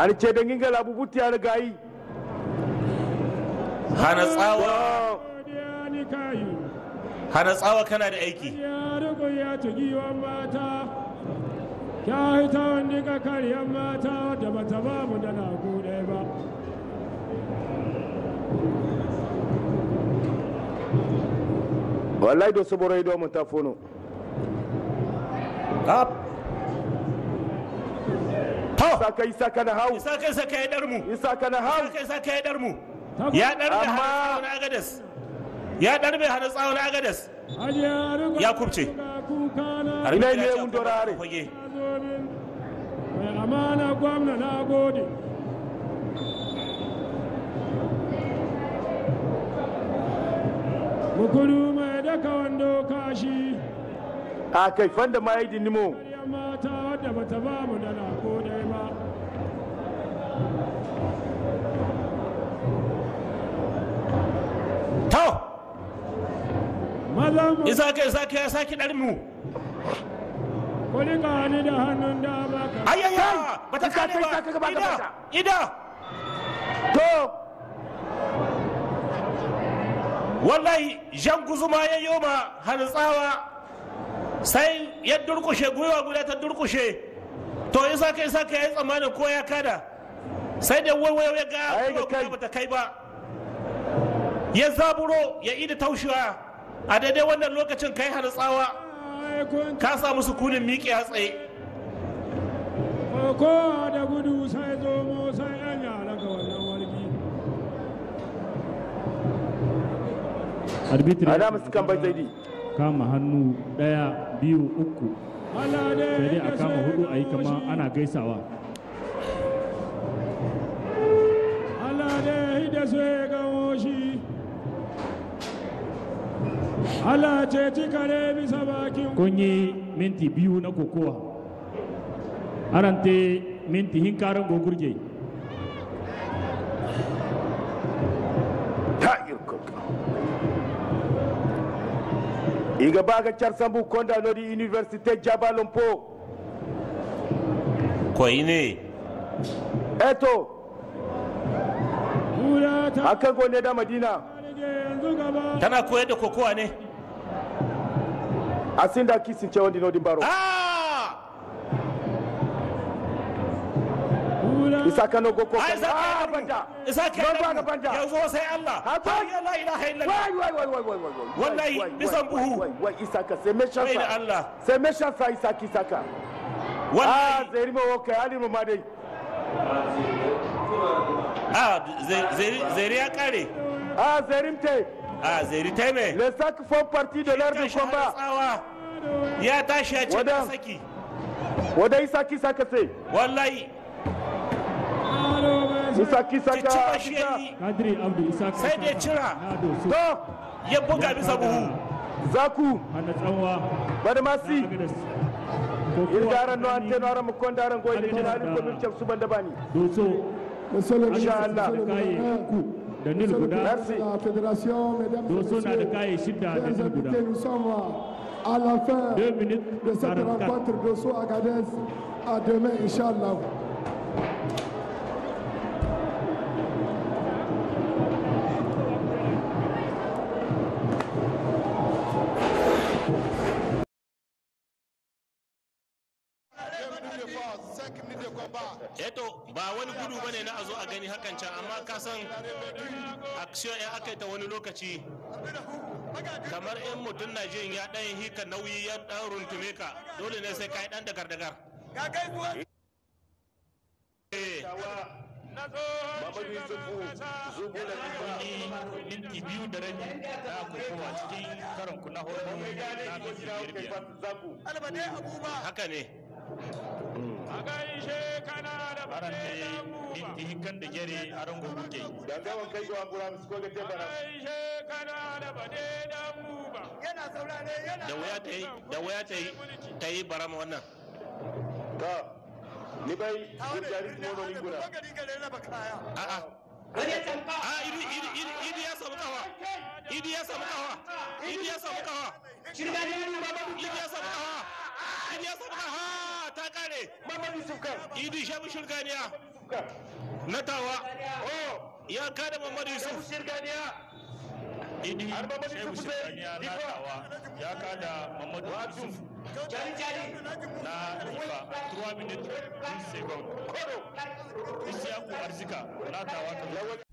ani ce dangin ga labu buti ya gayi hana tsawa godiya ni kayi hana tsawa kana da aiki ya rigo ya tugi wa mata ya hita wani ka karyar mata da bata ba mu da na ɗaya ba wallahi do soboro ido mun ta fono Up. to saka isa kana hau isa kai sa kai dar mu isa kana hau isa kai sa kai dar mu ya dar da hana Amma- tsawa na agadas ya dar mai hana tsawa na agadas Hajiya rigo Ya kubce. ga kuka na Har Ina ya ne ce wundora akwai are? fage. zo min mai amana gwamna na gode mukuru mai daka wando kashi a kai fanda ma yi dinimo karyar mata wadda bata ba mu da na ɗaya ba to mazan mu isa kai sa kai ya saki dar mu kuli ni da hannun dama ka ayayya bata Isa kare kai ba sa ka gaba ida gaba ta. ida to wallahi jan guzuma ya yoma hana tsawa sai ya durkushe gwiwa guda ta durkushe to isa kai sa kai ya tsammanin ko ya kada sai da waiwayo ya ga Ai, ga gwiwa kai. guda bata kai ba ya zaburo ya ida taushewa a daidai wannan lokacin kai hana tsawa ai kun ka samu sukunin miƙe a tsaye ko da gudu sai zomo sai yan yara ga wannan wargi arbitri ana musu kan bai zaidi kama hannu daya biyu uku Allah dai sai dai ya a kama so hudu a yi ya kama goshi. ana gaisawa Allah dai da so ya gawo shi Allah ce ci kare bisa bakin kun yi minti biyu na kokowa arante minti hinkaran gogurje ta irko iga baga char sambu konda nodi université jabalompo koyi ne eto kura ta akan gone da madina rige yanzu gaba tana koyar da kokowa ne asinda kisin ce wandi nodi baro ah kura isa kano goko ai isa ah kai banda isa kai Ban ba dar ga mu banda. yanzu sai Allah Haka. la ilaha illallah Wai, wai, wai, wai, wai, wai, wai, Wallahi, wai, wai, bisan wai, buhu. wai, wai, Isaka, c'est méchant Bai da ça. Allah. C'est méchant ça, Isaka, Isaka. Ah, wallahi Zeri mo wokai, Ali mo ma dai. ah zeri zeri ya kare Ah, Zerim te. ah zeri ta me Les sacs font partie de l'heure de Tashi hana combat. tsawa ya tashi ya ce Wada. ta saki Wada Isaka, Isaka sai. wallahi alo mai sa Isaka, cicciba Isaka, shi Isaka. yayi kadiri abdu isa Sai da ya cira. na doso To, ya buga bisa buhu Zaku, hana tsawa Badmasi. na agadas kokowa Irgaran no tsakanin ante no aran mo kondaran goy de jinali ko min cem suban da bani. doso Monsieur le Insha ministre, Allah. Monsieur le kaye gouverneur, uku da nil Monsieur le guda président Merci. de la fédération, mesdames et doso na da messieurs, kaye shidda da chers nil guda invités, nous sommes à la fin deux minutes de cette 44 rencontre Dosso Agadez. À demain, Inch'Allah. eto ba wani gudu bane na a zo a gani hakan can amma ka san action ya aka yi ta wani lokaci kamar in mutum na jin ya dan hika nauyi ya dan runtume ka dole ne sai ka yi dan dagar dagar Eh, Mamadu Yusufu, Zubu da minti biyu da rabi na kokowa cikin karon kuna hudu na minti biyar biyar Zaku. haka ne a gaishe kana da aran bane ne dan buba minti hikan da gere aran gobe ke Dangawan kai go ambura musko ga te bana. gaishe kana da bane dan buba da wuya ta yi da wuya ta yi ta yi barama wannan Ka. Ni bai gurjari mono ni gura. a'a a idi idi idi idi ya samu kawa idi ya samu kawa idi ya samu kawa idi ya samu kawa idi ya samu kawa ta kare Mamadu Yusuf kan. idi shabu shirganiya na tawa ya kada mamadu yusuf idi shehu shirkaniya na tawa ya kada mamadu yusuf na ifa 3 minutes 10 seconds isiyaku arzika na tawa ta